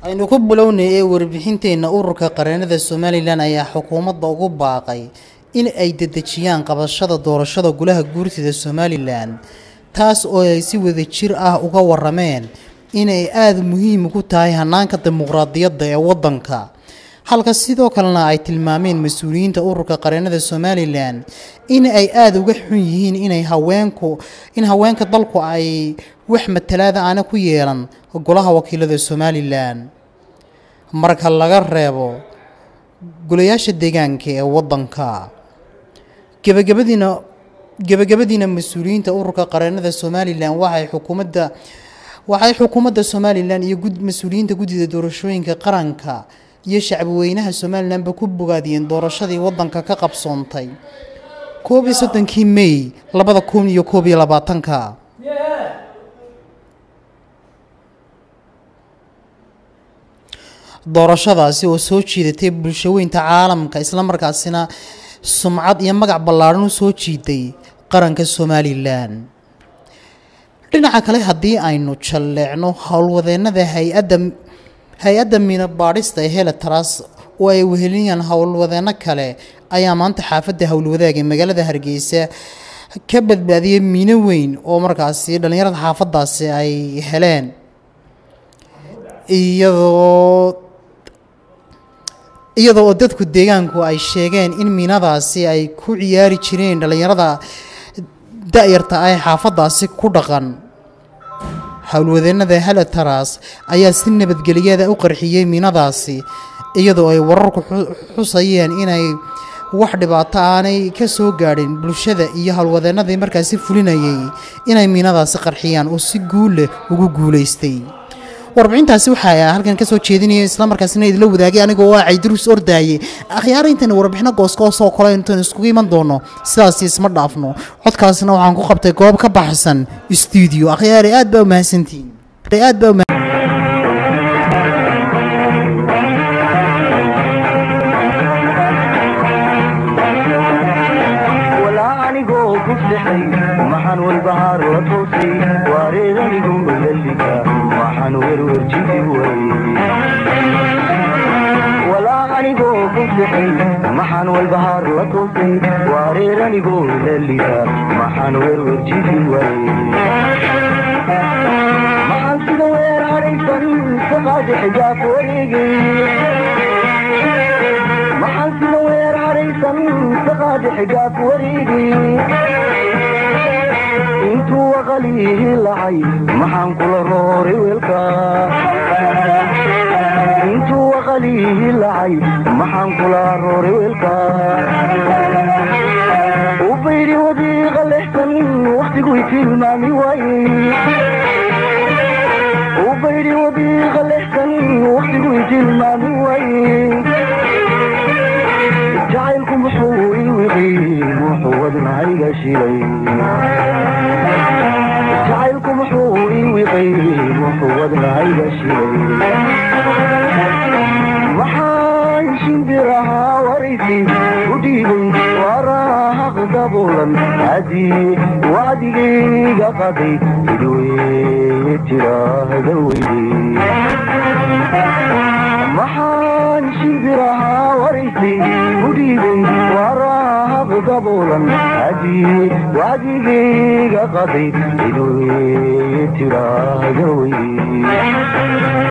aynu ku bilownay ee warbixinteenna ururka qareenada somalilan ayaa xukuumadda ugu baaqay in ay dedejiyaan qabashada doorashada golaha guurtida somalilan taas oo ay si wadajir ah uga warameen inay aada muhiim ku tahay hanaanka dimuqraadiyadda ee waddanka halka sidoo kalena ay tilmaameen mas-uuliyiinta ururka qareenada somalilan in ay aada uga xun yihiin inay haweenku in haweenka dalku ay wax matalaada aana ku yeelan golaha wakiilada somalilan marka laga reebo golayaasha deegaanka ee waddanka gebagabadiina gebagabadiina mas-uuliyiinta ururka qareenada somalilan waxay xukuumadda waxay xukuumadda somalilan iyo mas-uuliyiinta guddida doorashooyinka qaranka iyo shacbweynaha somalilanba ku bogaadiyeen doorashadii waddanka ka qabsoontay koob iyo soddonkii may labada kun iyo koob iyo labaatanka doorashadaasi oo soo jiidatay bulshaweynta caalamka islamarkaasina sumcad iyo magac ballaadhan u soo jiiday qaranka somalilan dhinaca kale haddii aynu jalleecno howlwadeennada hay-adda hay-adda miino baadhista ee heletras oo ay wehelinayaan howlwadeenno kale ayaa maanta xaafadda howlwadaag ee magaalada hargeysa ka badbaadiyay miino weyn oo markaasi dhallinyarada xaafaddaasi ay heleen iyadoo iyadoo oo dadku deegaanku ay sheegeen in miinadaasi ay ku ciyaari jireen dhallinyarada da-yarta ah ee xaafaddaasi ku dhaqan howlwadeennada heletaras ayaa si nabadgeliyada u qarxiyey miinadaasi iyadoo ay wararku xusayeen inay wax dhibaato aanay ka soo gaadhin bulshada iyo howlwadeennadii markaasi fulinayay inay miinadaasi qarxiyaan oo si guul leh ugu guulaystay warbixintaasi waxaa halkan kasoo jeedinaya islamarkaasina idila wadaagay anigoo ah cayduruus ordaaye akhyaara intaynu warbixino goosgoosoo kale intayn iskugu iman doono sidaasi isma dhaafno codkaasina waxaan ku qabtay goob ka baxsan stuudio akhyaare aad baa umahadsantihiin aad baa maxaan walbahaar la toosay waareedanigu mayalliga waxaan werwerjidi walaa anigoo kufixay maxaan walbahaar la toosay waareeranigoo lalliga maxaan werwerjidi maxaan sida weer adhaysan saqaadi xijaab wareegay maxaan sida weer adhaysan saqaadi xijaab wareegay intuu waqalihi lacay maxaan kula rooray weelka intuu waqalihi lacay maxaan kula rooray weelka u bayri wadiiqa lexsan wakhtigui tilmaami waaye u bayri wadiiqa lexsan wakhtigui tilmaami waaye jacaylku muxuu ii wiqay muxuu wadnahayga shilay jacaylku muxuu ii wiqay muxuu wadnahayga shilay maxaan shimbirahaa waraysi u dhiibay waraaq daboolan haddii wacdigayga qaday idweye tiraahda weyde maxaan shimbirahaa waraysi u dhiibay waraaq daboolan haddii wacdigayga qaday idweye tiraahda weyde